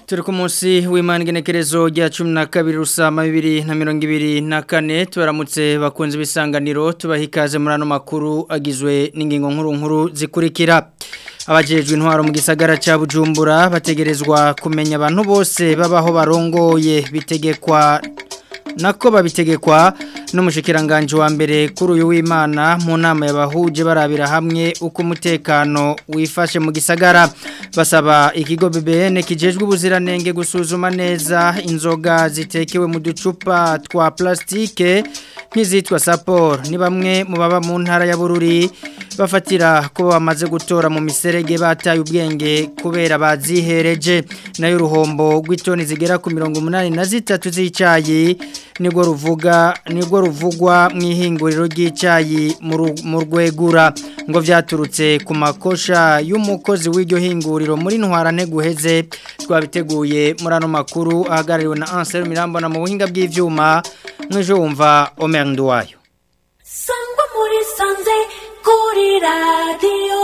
turi ku munsi w'imana igenekerezo rya cumi na kabiri rusama bibiri na mirongo ibiri na kane tubaramutse bakunze ibisanganiro tubaha ikaze muri ano makuru agizwe n'ingingo nkuru nkuru zikurikira abajejwe intwaro mu gisagara cya bujumbura bategerezwa kumenya abantu bose babaho barongoye bitegekwa nako babitegekwa n'umushikiranganje wa mbere kuri uyu w'Imana mu nama yabahuje barabira hamwe uko umutekano wifashe mu gisagara basaba ikigo BBN kijejwe ubuziranenge gusuzuma neza inzoga zitekewe mu ducupa twa plastike nk'izitwa sapor ni bamwe mu baba mu ntara ya Bururi bafatira ko bamaze gutora mu miserege bataye ubwenge kubera bazihereje nayo uruhombo rw'itoni zigera ku mirongo umunani na zitatu z'icyayi nibwo ruvuga nibwo ruvugwa mu ihinguriro ry'icyayi mu rwegura ngo byaturutse ku makosha y'umukozi w'iryo hinguriro muri ntwarane guheze twabiteguye muri ano makuru ahagarariwe na Ansel Mirambona mu buhinga bw'ivyuma mwejo wumva Omer Nduwayo Sangwa muri sanze kuri radio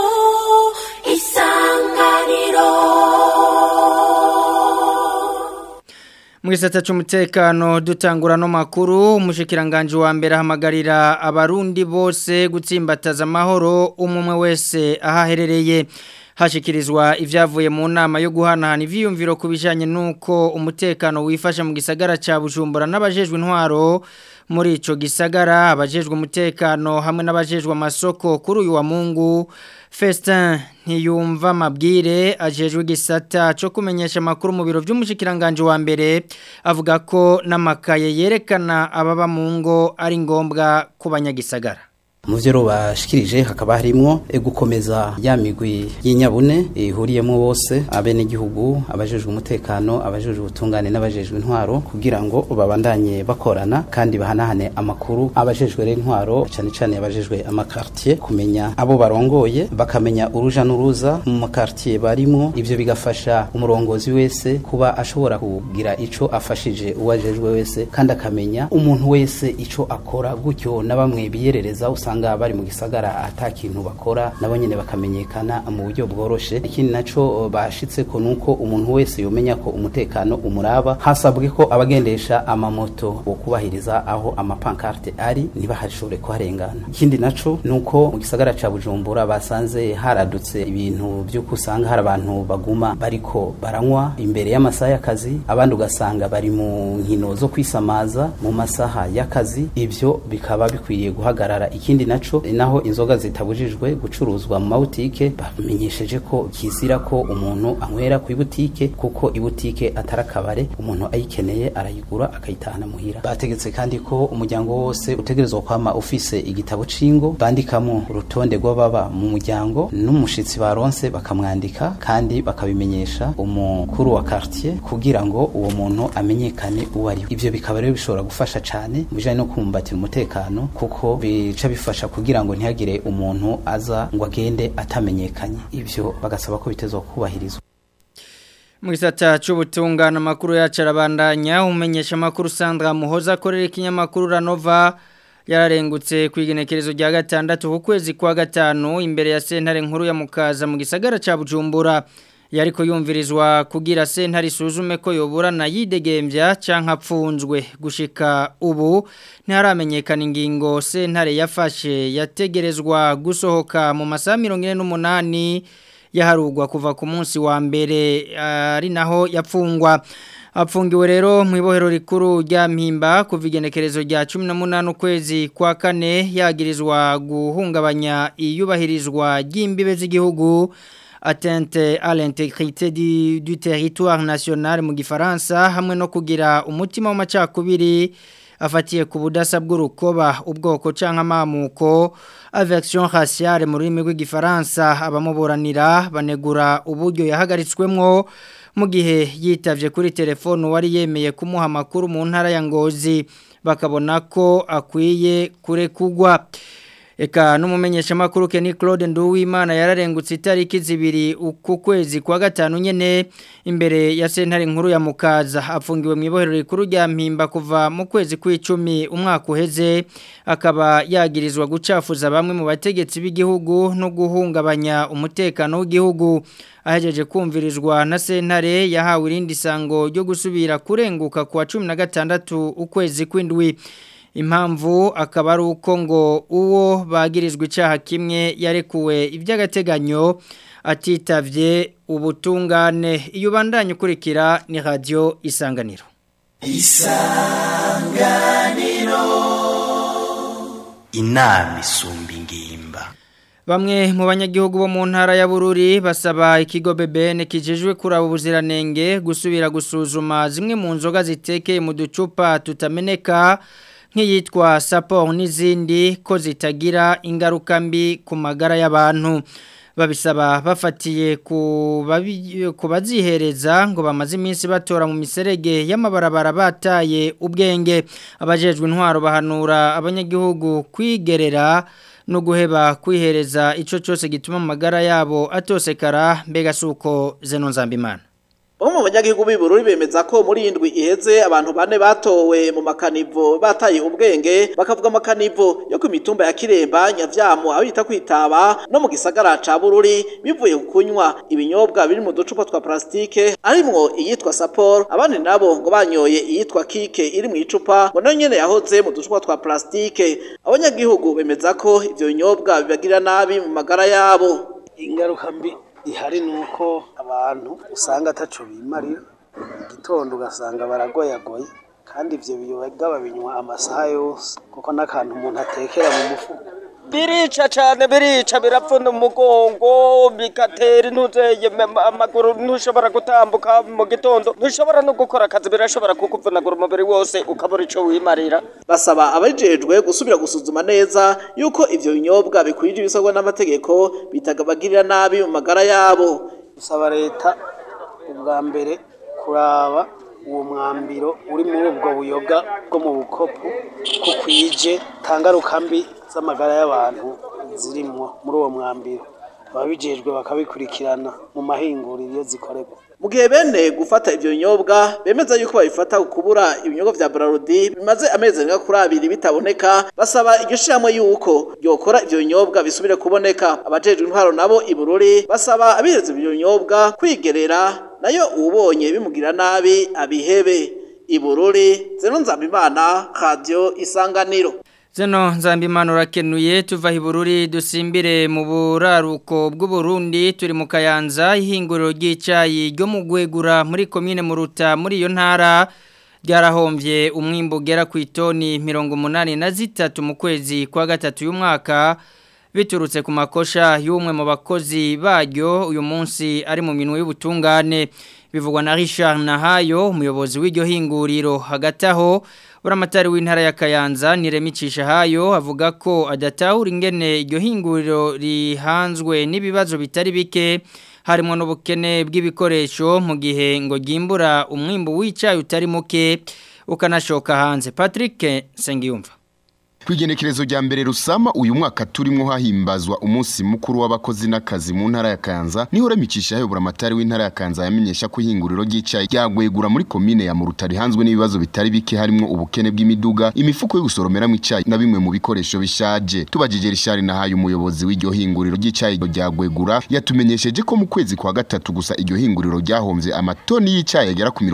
isanganiro Mwisata c'umutekano dutangura no makuru umushikiranganje wa mbere hamagarira abarundi bose gutsimbataza amahoro umumwe wese ahaherereye hashikirizwa ivyavuye mu nama yo guhanahana ivyiyumviro kubijanye nuko umutekano wifasha mu gisagara ca Bujumbura n'abajejwe intwaro muri ico gisagara abajejwe umutekano hamwe n'abajejwe amasoko kuri uyu wa Mungu Festin ntiyumva mabwire ajejwe igisata cyo kumenyesha amakuru mu biro by'umushikiranganje wa mbere avuga ko n'amakaye yerekana ababa mu ngo ari ngombwa ku banyagisagara mu byo bashikirije hakaba harimo gukomeza ya migwi y'inyabune ihuriyemo bose abenegihugu abajejwe umutekano abajejwe ubutungane n'abajejwe intwaro kugira ngo babandanye bakorana kandi bahanahane amakuru abajejwe intwaro cyane cyane abajejwe amakartier kumenya abo barongoye bakamenya uruja n'uruza mu makartier barimo ivyo bigafasha umurongozi wese kuba ashobora kugira ico afashije uwajejwe wese kandi akamenya umuntu wese ico akora gutyo na bamwe biyerereza usanga usanga bari mu gisagara ata kintu bakora nabo nyene bakamenyekana mu buryo bworoshe ikindi naco bashitse ko nuko umuntu wese yomenya ko umutekano umuraba hasabwe ko abagendesha amamoto bo kubahiriza aho amapankarte ari ntibahashobore kuharengana ikindi naco nuko mu gisagara ca Bujumbura basanze haradutse ibintu byo kusanga hari abantu baguma bariko baranywa imbere y'amasaha y'akazi abandi ugasanga bari mu nkino zo kwisamaza mu masaha y'akazi ivyo bikaba bikwiye guhagarara ikindi naco naho inzoga zitabujijwe gucuruzwa mu mabutike bamenyesheje ko kizira ko umuntu anywera ku ibutike kuko ibutike atarakabare umuntu ayikeneye arayigura akayitahana muhira bategetse kandi ko umuryango wose utegerezwa kwama ufise igitabo cingo bandikamo urutonde rw'ababa mu muryango n'umushitsi baronse bakamwandika kandi bakabimenyesha umukuru wa quartier kugira ngo uwo muntu amenyekane uwo ari ivyo bikaba rero bishobora gufasha cane mu bijanye no kumbatira umutekano kuko bica bifasha kugira ngo ntihagire umuntu aza ngo agende atamenyekanye ivyo bagasaba ko bitezwa kubahirizwa mu gisata cy'ubutungane amakuru yacu arabandanya umenyesha amakuru Sandra Muhoza akorera ikinyamakuru Ranova yararengutse ku igenekerezo rya gatandatu ku kwezi kwa gatanu imbere ya sentare nkuru ya mukaza mu gisagara cya Bujumbura yariko yumvirizwa kugira sentare isuzume ko yoburana yidegembya canka apfunzwe gushika ubu ntiharamenyekana ingingo sentare yafashe yategerezwa gusohoka mu masaha 48 yaharugwa kuva ku munsi wa mbere ari naho yapfungwa apfungiwe rero mu ibohero rikuru rya mpimba kuva igenekerezo rya 18 ukwezi kwa kane yagirizwa guhungabanya iyubahirizwa ry'imbibe z'igihugu atteinte à l'intégrité du, du territoire national mu gifaransa hamwe no kugira umutima w'amacakubiri afatiye ku budasa bw'urukoba ubwoko canke amamuko avection raciale mu rurimi rw'igifaransa abamuburanira banegura uburyo yahagaritswemwo mu gihe yitavye kuri telefone wari yemeye kumuha amakuru mu ntara ya Ngozi bakabona ko akwiye kurekugwa Eka n'umumenyesha makuru Kenny Claude Nduwimana yararengutse itariki zibiri ku kwezi kwa gatanu nyene imbere ya sentare nkuru ya Mukaza afungiwe mu ibohero rikuru rya Mpimba kuva mu kwezi kw'icumi umwaka uheze akaba yagirizwa gucafuza bamwe mu bategetsi b'igihugu no guhungabanya umutekano w'igihugu ahejeje kumvirizwa na sentare yahawe irindi sango ryo gusubira kurenguka kwa 16 ukwezi kw'indwi impamvu akaba ari uko ngo uwo bagirizwa icyaha kimwe yarekuwe iby'agateganyo atitavye ubutungane iyo ubandanye ukurikira ni radiyo isanganiro isanganiro inama isumba ingimba Bamwe mu banyagihugu bo mu ntara ya Bururi basaba ikigo BBN kijejwe kuraba ubuziranenge gusubira gusuzuma zimwe mu nzoga zitekeye mu ducupa tutameneka nk'iyitwa saporo n'izindi ko zitagira ingaruka mbi ku magara y'abantu babisaba bafatiye ku bazihereza ngo bamaze iminsi batora mu miserege y'amabarabara bataye ubwenge abajejwe intwaro bahanura abanyagihugu kwigerera no guheba kwihereza icyo cyose gituma amagara yabo atosekara mbega si uko zeno nzambimana Bamwe mu banyagihugu b'ibururi bemeza ko muri indwi iheze abantu bane batowe mu makanivo bataye ubwenge bakavuga amakanivo yo ku mitumba ya Kiremba Nyavyamu aho yita kwitaba no mu gisagara ca Bururi bivuye kunywa ibinyobwa biri mu ducupa twa plastike arimwo iyitwa Sapor abandi nabo ngo banyoye iyitwa Kike iri mu icupa ngo nayo nyene yahoze mu ducupa twa plastike abanyagihugu bemeza ko ivyo binyobwa bibagira nabi mu magara yabo ingaruka mbi ihari nuko abantu usanga ataco bimarira igitondo ugasanga baragoyagoye kandi ivyo biyoga babinywa amasaha yose kuko n'akantu umuntu atekera mu mufuko birica cyane birica birapfuna umugongo bigatera intuzeye amaguru ntushobora gutambuka mu gitondo ntushobora no gukora akazi birashobora kukuvunagura umubiri wose ukabura icyo wimarira basaba abajejwe gusubira gusuzuma neza yuko ivyo binyobwa bikwije ibisabwa n'amategeko bitagabagirira nabi mu magara yabo dusaba leta ubwa mbere kuraba uwo mwambiro uri muri ubwo buyoga bwo mu bukopu ko kwije tangaruka mbi z'amagara y'abantu zirimwo muri uwo mwambiro ababijejwe bakabikurikirana mu mahinguriro iyo zikorerwa mu gihe bene gufata ivyo binyobwa bemeza yuko babifata kubura ibinyobwa vya Brarudi bimaze amezi arenga kuri abiri bitaboneka basaba iryo shiramo yuko ryokora ivyo binyobwa bisubire kuboneka abajejwe intwaro nabo ibururi basaba abireze ivyo binyobwa kwigerera nayo uwubonye bimugira nabi abihebe ibururi zeno nzambimana radio isanganiro Zeno nzambimana urakenuye tuva hibururi dusimbire mu buraruko bw'uburundi turi mu kayanza ihinguriro ry'icyayi ryo mu gwegura muri komine muruta muri iyo ntara ryarahombye umwimbo ugera ku itoni mirongo umunani na zitatu mu kwezi kwa gatatu y'umwaka biturutse ku makosha y'umwe mu bakozi baryo uyu munsi ari mu minwe y'ubutungane bivugwa na Richard Nahayo umuyobozi w'iryo hinguriro hagati aho buramatari w'intara ya Kayanza niremicisha hayo avuga ko adatahura ingene iryo hinguriro rihanzwe n'ibibazo bitari bike harimo n'ubukene bw'ibikoresho mu gihe ngo gimbura umwimbo w'icayi utari muke ukanashoka hanze Patrick Sengiyumva Kwigenekerezo rya mbere rusama uyu mwaka turimo hahimbazwa umunsi mukuru w'abakozi n'akazi mu ntara ya Kanza niho remicisha hayobora amatari w'intara ya Kanza yamenyesha ko ihinguriro ry'icayi ryagwegura muri komine ya Murutari hanzwe n'ibibazo bitari bike harimo ubukene bw'imiduga imifuko yo gusoromera mu icayi na bimwe mu bikoresho bishaje tubajije Richard na hayo umuyobozi w'iryo hinguriro ry'icayi ryagwegura yatumenyesheje ko mu kwezi kwa gatatu gusa iryo hinguriro ryahomvye amatoni y'icayi agera ku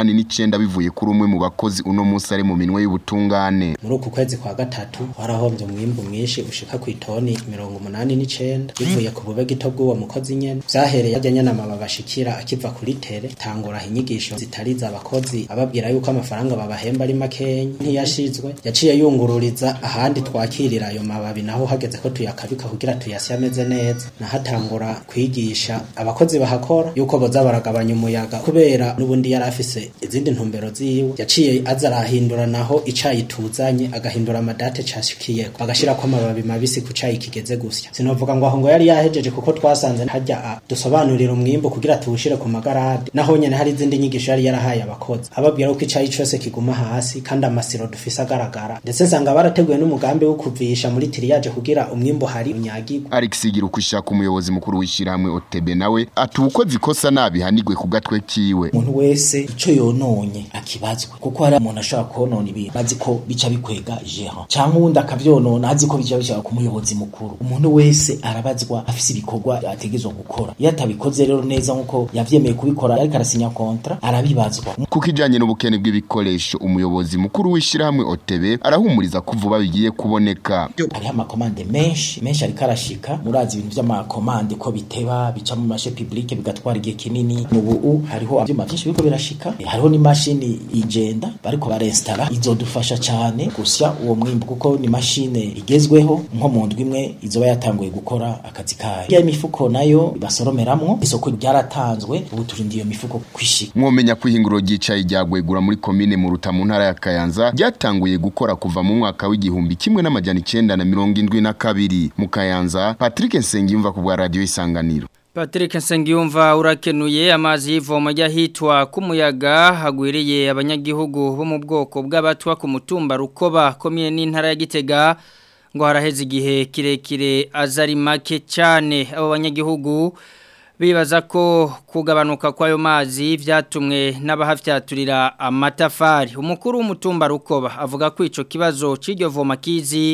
89 bivuye kuri umwe mu bakozi uno munsi ari mu minwe y'ubutungane muri uku kwezi kwa gatatu gatatu warahombye umwimbu mwinshi ushika ku itoni mirongo umunani n'icenda bivuye ku bube gito bw'uwo mukozi nyene vyahereye ajya nyene amaba bashikira akiva kuri tere tangura inyigisho zitariza abakozi ababwira yuko amafaranga babahemba ari makenya ntiyashizwe yaciye yungururiza ahandi twakirira ayo mababi naho hageze ko tuyakabika kugira tuyasye ameze neza nahatangura kwigisha abakozi bahakora yuko boza baragabanya umuyaga kubera n'ubundi yari afise izindi ntumbero ziwe yaciye aza arahindura naho icayi tuzanye agahindura amadata date cashikiye bagashirako amababi mabisi ku cayi kigeze gusya sinovuga ngo aho ngo yari yahejeje kuko twasanze harya a, dusobanurira umwimbo kugira tuwushire ku magarade naho nyene hari izindi nyigisho yari yarahaye abakozi ababwira ko icayi cose kiguma hasi kandi amasiro dufise agaragara ndetse nsanga barateguye n'umugambi wo kuvisha muri tiriyaje kugira umwimbo hari unyagirwa Alex Girukushaka umuyobozi mukuru w'ishirahamwe OTB nawe ati ukoze ikosa nabi hanigwe ku gatwe kiwe umuntu wese ico yononye akibazwe kuko hari umuntu ashobora konona ibintu azi ko bica bikwega jehan canke uwundi akavyonona azi ko bica bishaka ku muyobozi mukuru umuntu wese arabazwa afise ibikorwa ategezwa gukora iyo atabikoze rero neza nkuko yavyemeye kubikora ariko arasinya kontra arabibazwa kuko ijanye n'ubukene bw'ibikoresho umuyobozi mukuru w'ishirahamwe OTB arahumuriza ko vuba bigiye kuboneka hariho amakomande menshi menshi ariko arashika murazi ibintu vy'amakomande ko biteba bica mu mashe publike bigatwara igihe kinini ubu hariho ivyuma vyinshi biriko birashika hariho n'imashini igenda bariko barestara izodufasha cane gusya uwo mwimbu kuko ni mashine igezweho nko mu ndwi imwe izoba yatanguye gukora akazi kayo ya mifuko nayo basoromeramwo isoko ryaratanzwe ubu turindiye iyo mifuko kwishika mwomenya ko ihinguro ry'icayi ryagwegura muri komine mu ruta mu ntara ya Kayanza ryatanguye gukora kuva mu mwaka w'igihumbi kimwe n'amajana icenda na mirongo indwi na kabiri mu Kayanza Patrick Nsengiyumva ku bwa radio isanganiro Patrick Nsengiyumva urakenuye amazi y'ivoma ryahitwa kumuyaga hagwiriye abanyagihugu bo mu bwoko bw'abatwa ku mutumba rukoba komine n'intara ya Gitega ngo haraheze igihe kirekire azari make cyane abo banyagihugu bibaza ko kugabanuka kwayo mazi vyatumwe n'abahafyaturira amatafari umukuru w'umutumba rukoba avuga ko ico kibazo c'iryo voma kizi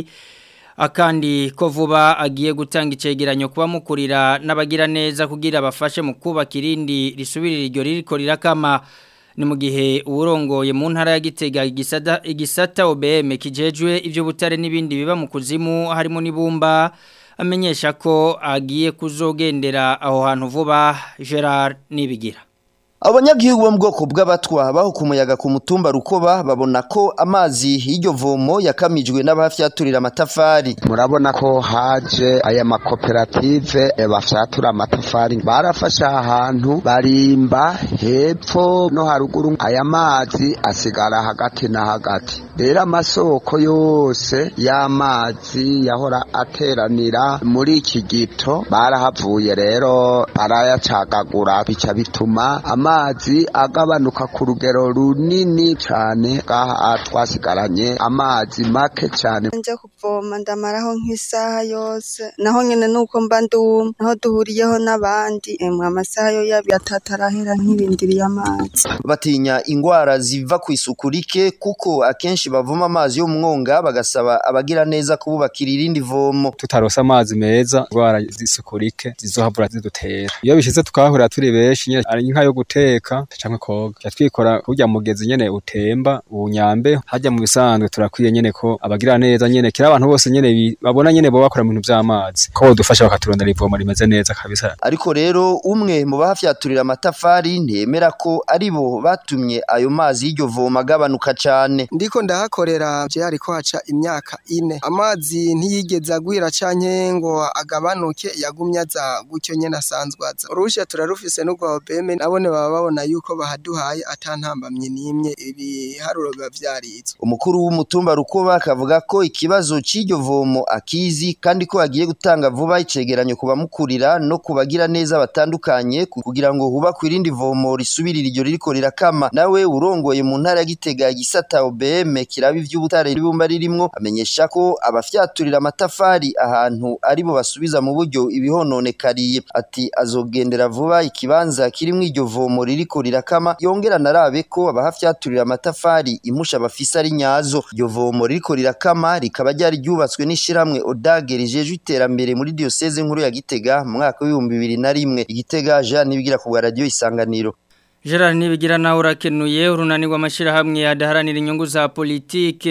akandi ko vuba agiye gutanga icegeranyo kuba mukurira n'abagira neza kugira bafashe mu kubaka irindi risubirira iryo ririko rirakama ni mu gihe uburongoye mu ntara ya Gitega igisata igisata OBM kijejwe ivyo butare n'ibindi biba mu kuzimu harimo n'ibumba amenyesha ko agiye kuzogendera aho hantu vuba Gerard nibigira Abanyagihugu bo mu bwoko bw'abatwa baho ku muyaga ku mutumba rukoba babona ko amazi y'iryo vomo yakamijwe n'abafyaturira amatafari murabona ko haje aya makoperative bafyatura amatafari barafashe ahantu barimba hepfo no haruguru aya mazi asigara hagati na hagati rero amasoko yose y'amazi yahora ateranira muri iki gito barahavuye rero barayacagagura bica bituma amazi agabanuka ku rugero runini cyane ngaha twasigaranye amazi make cyane nje kuvoma ndamaraho nk'isaha yose naho nyene nuko mba nduma naho duhuriyeho n'abandi emwe amasaha yo yabi atatarahera nk'ibindiriye amazi batinya ingwara ziva ku isuku rike kuko akenshi bavoma amazi yo mu mwonga bagasaba abagira neza kububakira irindi vomo tutarose amazi meza ingwara z'isuku rike zizohabura zidutera iyo bishize tukahahurira turi benshi nyene ari nka yo guteka canke koga ja twikora kurya mugezi nyene utemba unyambe hajya mu bisanzwe turakwiye nyene ko abagira neza nyene kira abantu bose nyene babona nyene bo bakora mu bintu vy'amazi ko bodufasha bakaturondera ivomo rimeze neza kabisa ariko rero umwe mu bahafyaturira amatafari ntiyemera ko ari bo batumye ayo mazi y'iryo voma agabanuka cane ndiko ndahakorera je ariko haca imyaka ine amazi ntiyigeze agwira canke ngo agabanuke yagumye aza gutyo nyene asanzwe aza urusha turarufise n'ubwo obeme nabone baba babona yuko bahaduhaye atantambamye n'imwe ibiharuro biba vyaritswe umukuru w'umutumba rukoba akavuga ko ikibazo c'iryo vomo akizi kandi ko agiye gutanga vuba icegeranyo ku bamukurira no kubagira neza batandukanye kugira ngo hubakwe irindi vomo risubirira iryo ririko rirakama nawe urongoye mu ntara ya Gitega gisata OBM kiraba ivy'ubutare ribumba ririmwo amenyesha ko abafyaturira amatafari ahantu ari bo basubiza mu buryo ibihononekariye ati azogendera vuba ikibanza kirimwo iryo vomo ririko rirakama yongera narabe ko abahafyaturira amatafari impusha bafise ari nyazo iryo vomo ririko rirakama rikaba ryari ryubatswe n'ishiramwe odage rijejwe iterambere muri diocese nkuru ya Gitega mu mwaka w'ibihumbi bibiri na rimwe igitega Jean nibigira ku bwa radio isanganiro Gerard nibigira nawe urakenuye urunani rw'amashyirahamwe adaharanira inyungu za politike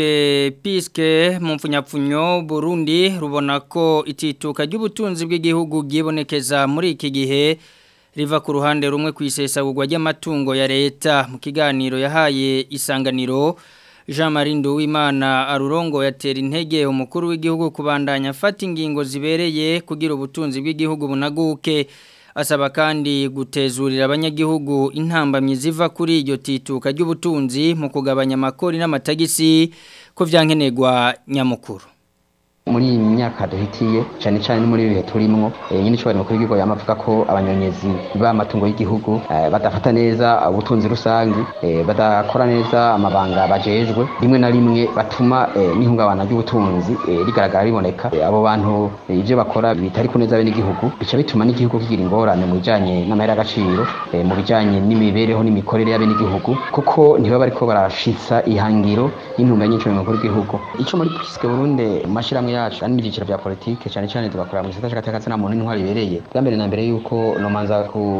piske mu mfunyapfunyo Burundi rubona ko itituka ry'ubutunzi bw'igihugu bwibonekeza muri iki gihe riva ku ruhande rumwe ku isesagurwa ry'amatungo ya leta mu kiganiro yahaye isanganiro Jean Marie Nduwimana arurongo yatera intege umukuru w'igihugu kubandanya afata ingingo zibereye kugira ubutunzi bw'igihugu bunaguke asaba kandi gutezurira abanyagihugu intambamyi ziva kuri iryo tituka ry'ubutunzi mu kugabanya amakori n'amatagisi ko vyankenerwa nyamukuru muri iyi myaka duhitiye cyane cyane no muri ibihe turimwo eh, nyine cyubahiro mukuru w'igihugu yamavuga ko abanyonyezi b'amatungo y'igihugu eh, badafata neza ubutunzi rusangi eh, badakora neza amabanga bajejwe rimwe na rimwe batuma eh, n'ihungabana ry'ubutunzi eh, rigaragara riboneka Eh, abo bantu eh, ivyo bakora bitari ku neza bene igihugu bica bituma n'igihugu kigira ingorane mu bijanye n'amahera y'agaciro eh, mu bijanye n'imibereho n'imikorere y'abene igihugu kuko ntibaba bariko barashitsa ihangiro y'intumbero nyinshi mu mukuru w'igihugu ico muri Priske Burundi mu mashirahamwe yacu ari n'ibyiciro bya politike cyane cyane tugakorera mu gisata cy'agateka na muntu n'intwari ibereye bwa mbere na mbere yuko nomanza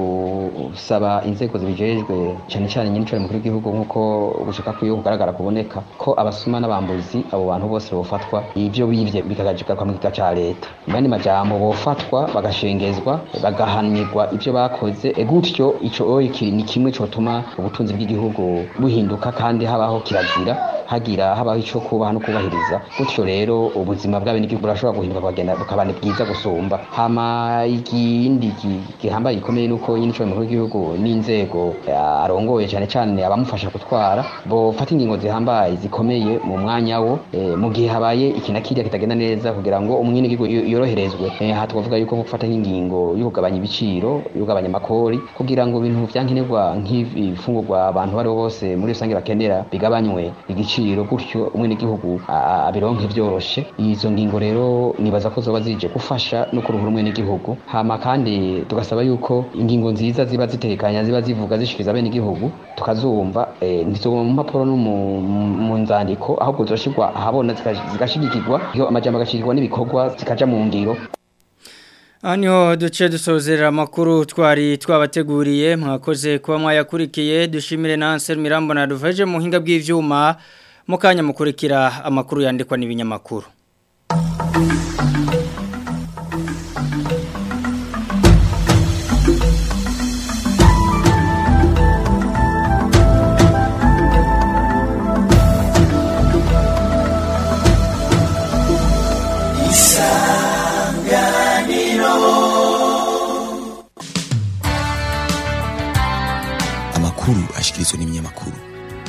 gusaba inzego zibijejwe cyane cyane nyine cyane mukuru w'igihugu nk'uko gushaka kwiyo kugaragara kuboneka ko abasuma n'abambuzi abo bantu bose bofatwa ibyo bivye bikagajika kwa mugika ca leta mu yandi majambo bofatwa bagashengezwa bagahanirwa ibyo bakoze e gutyo ico oyi kiri ni kimwe cotuma ubutunzi bw'igihugu buhinduka kandi habaho kirazira hagira habaho ico kubaha no kubahiriza gutyo rero ubuzima bw'abenegihugu burashobora guhinduka bukagenda bukaba ni bwiza gusumba hama ikindi gi- gihambaye gikomeye nuko nyine ico mukuru w'igihugu n'inzego eh, arongoye cyane cyane abamufasha gutwara bofata ingingo zihambaye zikomeye mu mwanya wo eh, mu gihe habaye iki na kiriya kitagenda neza kugira ngo umwenegihugu yo- yoroherezwe Eh, aha twavuga yuko nko gufata nk'ingingo yo kugabanya ibiciro yo kugabanya amakori kugira ngo ibintu vyankenerwa nk'ibifungurwa abantu bari bose muri rusange bakenera bigabanywe igiciro gutyo umwenegihugu a- abironke vyoroshe izo ngingo rero nibaza ko zoba zije gufasha no kuruhura umwenegihugu hama kandi tugasaba yuko ingingo nziza ziba zitekanya ziba zivuga zishikiriza bene igihugu tukazumva eh, ntizoguma mu mpapuro no mu- mu- mu nzandiko ahubwo zoshirwa ahabona zika- zigashigikirwa iyo amajambo agashigikirwa n'ibikorwa zikaja mu ngiro Aha niho duce dusozera amakuru twari twabateguriye mwakoze kuba mwayakurikiye dushimire na Ansel Mirambo na duvaje mu hinga bw'ivyuma mu kanya mukurikira amakuru yandikwa n'ibinyamakuru amakuru ashikirizwa n'ibinyamakuru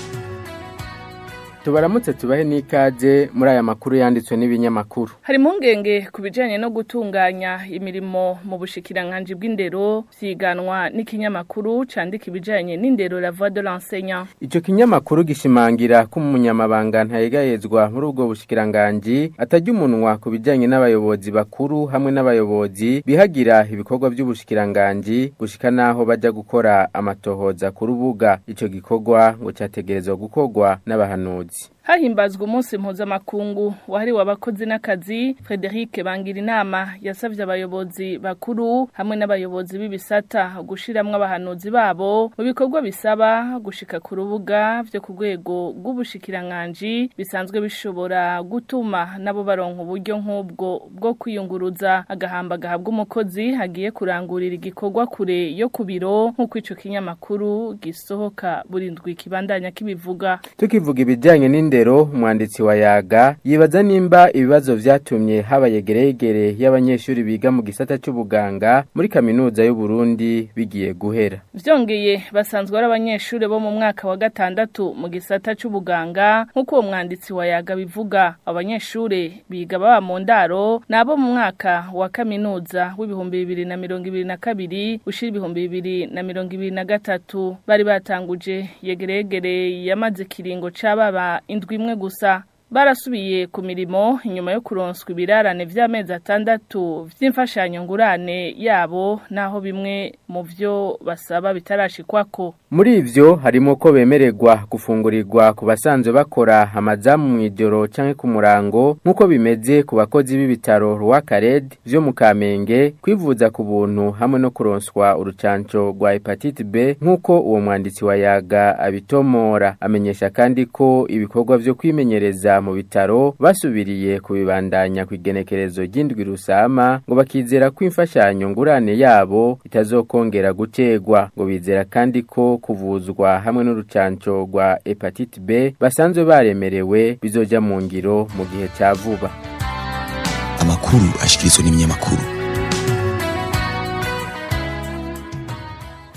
tubaramutse tubahe n'ikaze muri aya makuru yanditswe n'ibinyamakuru hari impungenge ku bijyanye no gutunganya imirimo mu bushikiranganji bw'indero byiganwa n'ikinyamakuru cyandika ibijyanye n'indero la voix de l'enseignant icyo kinyamakuru gishimangira ko umunyamabanga ntayegayezwa muri ubwo bushikiranganji atajya umunwa ku bijyanye n'abayobozi bakuru hamwe n'abayobozi bihagira ibikorwa by'ubushikiranganji gushika n'aho bajya gukora amatohoza ku rubuga icyo gikorwa ngo cyategerezwa gukorwa n'abahanuzi hahimbazwa umunsi mpuzamakungu wahariwe abakozi n'akazi frederic bangira inama yasabye abayobozi bakuru hamwe n'abayobozi b'ibisata gushiramwo abahanuzi babo mu bikorwa bisaba gushika ku rubuga vyo ku rwego rw'ubushikiranganji bisanzwe bishobora gutuma nabo baronka uburyo nk'ubwo bwo kwiyunguruza agahamba gahabwa umukozi hagiye kurangurira igikorwa kure yo ku biro nk'uko ico kinyamakuru gisohoka buri ndwi kibandanya kibivuga tukivuga ibijyanye n'indero umwanditsi wa yaga yibaza nimba ibibazo vyatumye haba yegeregere y'abanyeshuri biga mu gisata c'ubuganga muri kaminuza y'u Burundi bigiye guhera Vyongeye basanzwe ari abanyeshuri bo mu mwaka wa gatandatu mu gisata c'ubuganga nk'uko uwo mwanditsi wa yaga bivuga abanyeshuri biga baba mu ndaro nabo mu mwaka wa kaminuza w'ibihumbi bibiri na mirongo ibiri na kabiri ushira ibihumbi bibiri na mirongo ibiri na gatatu bari batanguje yegeregere yamaze kiringo c'ababa indwi imwe gusa barasubiye ku mirimo inyuma yo kuronswa ibirarane vy'amezi atandatu vy'imfashanyo ngurane yabo naho bimwe mu vyo basaba bitarashikwako muri ivyo harimo ko bemererwa gufungurirwa ku basanzwe bakora amazamu mw'ijoro canke ku murango nk'uko bimeze ku bakozi b'ibitaro Rwakared vyo mu Kamenge kwivuza ku buntu hamwe no kuronswa urucanco rwa hepatite B nk'uko uwo mwanditsi wa yaga abitomora amenyesha kandi ko ibikorwa vyo kwimenyereza mu bitaro basubiriye kubibandanya ku igenekerezo ry'indwi rusama ngo bakizera ko imfashanyo ngurane yabo itazokongera gutegwa ngo bizera kandi ko kuvuzwa hamwe n'urucanco rwa hepatite B basanzwe baremerewe bizoja mu ngiro mu gihe cya vuba amakuru ashikirizwa n'ibinyamakuru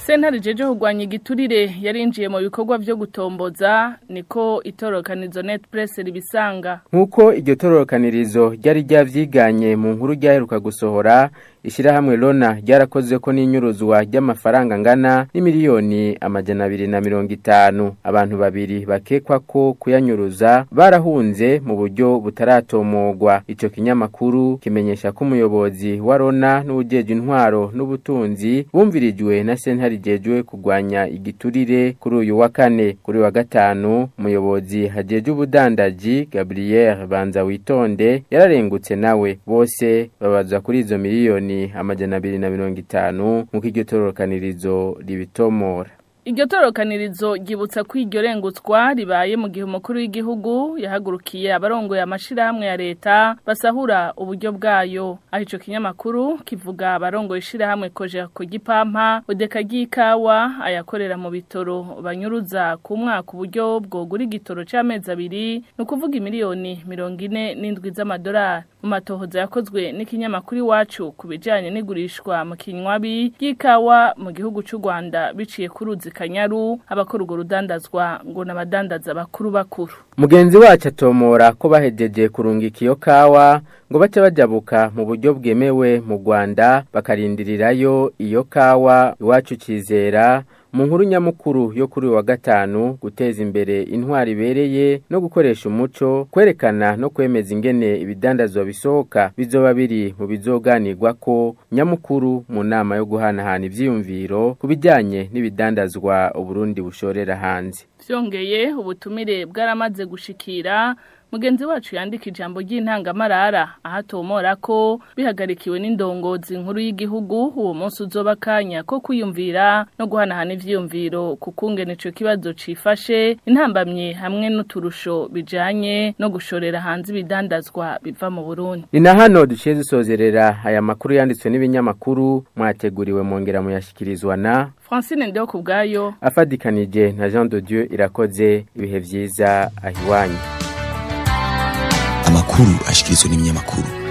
Sentare jeje kugwanya igiturire yarinjiye mu bikorwa vyo gutomboza niko itorokanizo Net Press ribisanga Nkuko iryo tororokanirizo ryari ryavyiganye mu nkuru ryaheruka gusohora ishirahamwe Lona ryarakoze ko n'inyuruzwa ry'amafaranga ngana n'imiliyoni amajana abiri na mirongo itanu abantu babiri bakekwa ko kuyanyuruza barahunze mu buryo butaratomogwa ico kinyamakuru kimenyesha ko umuyobozi wa Lona n'ujeje intwaro n'ubutunzi bumvirijwe na sentare jejwe kugwanya igiturire kuri uyu wa kane kuri wa gatanu umuyobozi hajeje ubudandaji Gabriel Banza witonde yararengutse nawe bose babazwa kuri izo miliyoni amajana abiri na mirongo itanu nk'uko iryo tororokanirizo ribitomora Iryo torokanirizo ryibutsa ko iryo rengutswa ribaye mu gihe umukuru w'igihugu yahagurukiye abarongoye amashirahamwe ya leta basahura uburyo bwayo aho ico kinyamakuru kivuga abarongoye ishirahamwe koje ku gipampa udeka ry'ikawa ayakorera mu bitoro banyuruza ku mwaka uburyo bwogura igitoro c'amezi abiri ni ukuvuga imiliyoni mirongo ine n'indwi z'amadolari mu matohoza yakozwe n'ikinyamakuru iwacu ku bijanye n'igurishwa mu kinywabi ry'ikawa mu gihugu c'u Rwanda biciye ku ruzi kanyaru abakora urwo rudandazwa ngo n'abadandaza bakuru bakuru mugenzi wacu atomora ko bahejeje kurungika iyo kawa ngo bace bajabuka mu buryo bwemewe mu Rwanda bakarindirirayo iyo kawa iwacu cizera mu nkuru nyamukuru yo kuri wa gatanu guteza imbere intwari ibereye no gukoresha umuco kwerekana no kwemeza ingene ibidandazwa bisohoka bizoba biri mu bizoganirwa ko nyamukuru mu nama yo guhanahana ivyiyumviro ku bijyanye n'ibidandazwa uburundi bushorera hanze vyongeye ubutumire bwaramaze gushikira mugenzi wacu yandika ijambo ry'intangamarara ahatomora ko bihagarikiwe n'indongozi nkuru y'igihugu uwo munsi uzoba kanya ko kwiyumvira no guhanahana ivyiyumviro ku kungene ico kibazo cifashe intambamye hamwe n'uturusho bijanye no gushorera hanze ibidandazwa biva mu Burundi ni na hano duciye dusozerera aya makuru yanditswe n'ibinyamakuru mwateguriwe mwongera muyashikirizwa na Francine Ndeo kubgayo afadikanije na Jean de Dieu irakoze ibihe vyiza ahiwanyu amakuru ashikirizwa n'ibinyamakuru